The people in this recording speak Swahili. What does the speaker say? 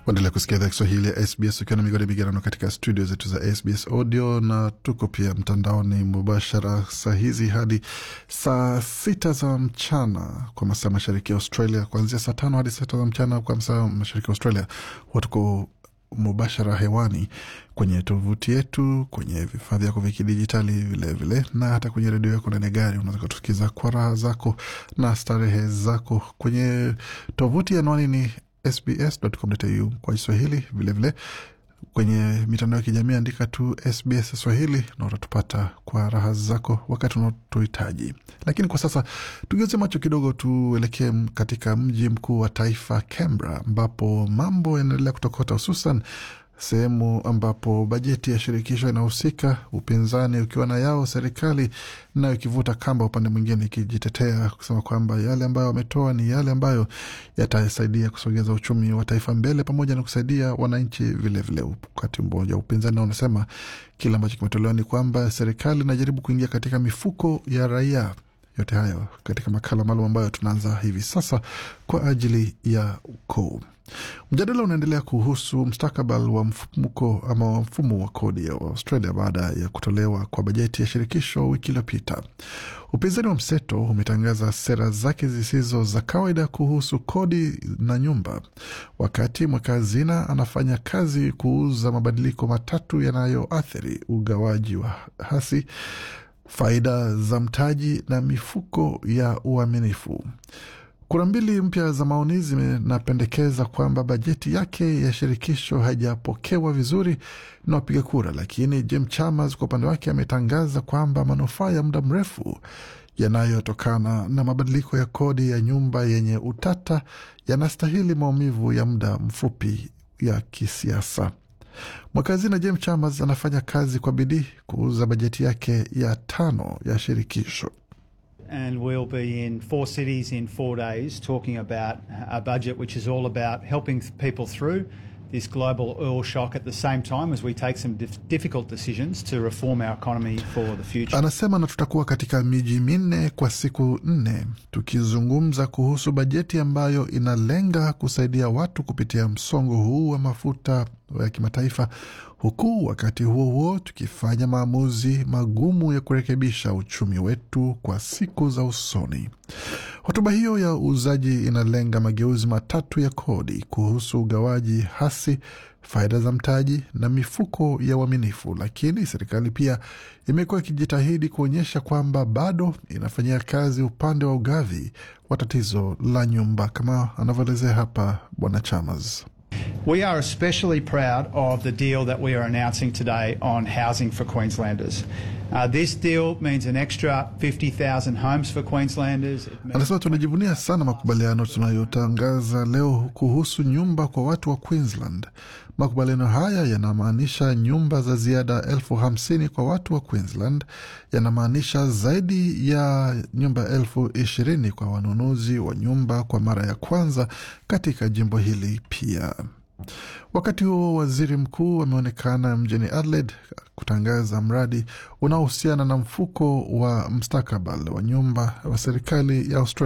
Waendelea kusikia idhaa Kiswahili ya SBS ukiwa na migodi migerano katika studio zetu za SBS audio na tuko pia mtandaoni mubashara saa hizi hadi saa sita za mchana kwa masaa mashariki ya Australia, kuanzia saa tano hadi saa sita za mchana kwa masaa mashariki ya Australia. Watuko mubashara hewani kwenye tovuti yetu, kwenye vifaa vyako vya kidijitali vilevile, na hata kwenye redio yako ndani ya gari. Unaweza kutusikiza kwa raha zako na starehe zako kwenye tovuti. Anwani ni sbs.com.au kwa Kiswahili. Vilevile kwenye mitandao ya kijamii andika tu SBS Swahili na utatupata kwa raha zako wakati unaotuhitaji. Lakini kwa sasa tugeuze macho kidogo, tuelekee katika mji mkuu wa taifa Canberra, ambapo mambo yanaendelea kutokota, hususan sehemu ambapo bajeti ya shirikisho inahusika, upinzani ukiwa na yao, serikali nayo ikivuta kamba upande mwingine, ikijitetea kusema kwamba yale ambayo wametoa ni yale ambayo yatasaidia kusogeza uchumi wa taifa mbele, pamoja na kusaidia wananchi vilevile. Wakati mmoja upinzani unasema kile ambacho kimetolewa ni kwamba serikali inajaribu kuingia katika mifuko ya raia. Yote hayo katika makala maalum ambayo tunaanza hivi sasa kwa ajili ya ukoo. Mjadala unaendelea kuhusu mustakabali wa mfumuko ama wa mfumo wa kodi ya Australia baada ya kutolewa kwa bajeti ya shirikisho wiki iliyopita. Upinzani wa mseto umetangaza sera zake zisizo za kawaida kuhusu kodi na nyumba, wakati mweka hazina anafanya kazi kuuza mabadiliko matatu yanayoathiri ugawaji wa hasi faida za mtaji na mifuko ya uaminifu. Kura mbili mpya za maoni zinapendekeza kwamba bajeti yake ya shirikisho haijapokewa vizuri na wapiga kura, lakini Jim Chalmers kwa upande wake ametangaza kwamba manufaa ya muda mrefu yanayotokana na mabadiliko ya kodi ya nyumba yenye utata yanastahili maumivu ya muda mfupi ya kisiasa. Mwakazina James Chalmers anafanya kazi kwa bidii kuuza bajeti yake ya tano ya shirikisho. And we'll be in four cities in four days talking about a budget which is all about helping people through this global oil shock at the same time as we take some dif difficult decisions to reform our economy for the future. Anasema na tutakuwa katika miji minne kwa siku nne tukizungumza kuhusu bajeti ambayo inalenga kusaidia watu kupitia msongo huu wa mafuta ya kimataifa, huku wakati huo huo tukifanya maamuzi magumu ya kurekebisha uchumi wetu kwa siku za usoni. Hotuba hiyo ya uuzaji inalenga mageuzi matatu ya kodi kuhusu ugawaji hasi, faida za mtaji na mifuko ya uaminifu, lakini serikali pia imekuwa ikijitahidi kuonyesha kwamba bado inafanyia kazi upande wa ugavi wa tatizo la nyumba, kama anavyoelezea hapa Bwana Chalmers. We are especially proud of the deal that we are announcing today on housing for Queenslanders. Uh, this deal means an extra 50,000 homes for Queenslanders. Anasema tunajivunia sana makubaliano tunayotangaza leo kuhusu nyumba kwa watu wa Queensland. Makubaliano haya yanamaanisha nyumba za ziada elfu hamsini kwa watu wa Queensland, yanamaanisha zaidi ya nyumba elfu ishirini kwa wanunuzi wa nyumba kwa mara ya kwanza katika jimbo hili pia. Wakati huo waziri mkuu ameonekana mjini Adelaide kutangaza mradi unaohusiana na mfuko wa mustakabali wa nyumba wa serikali ya Australia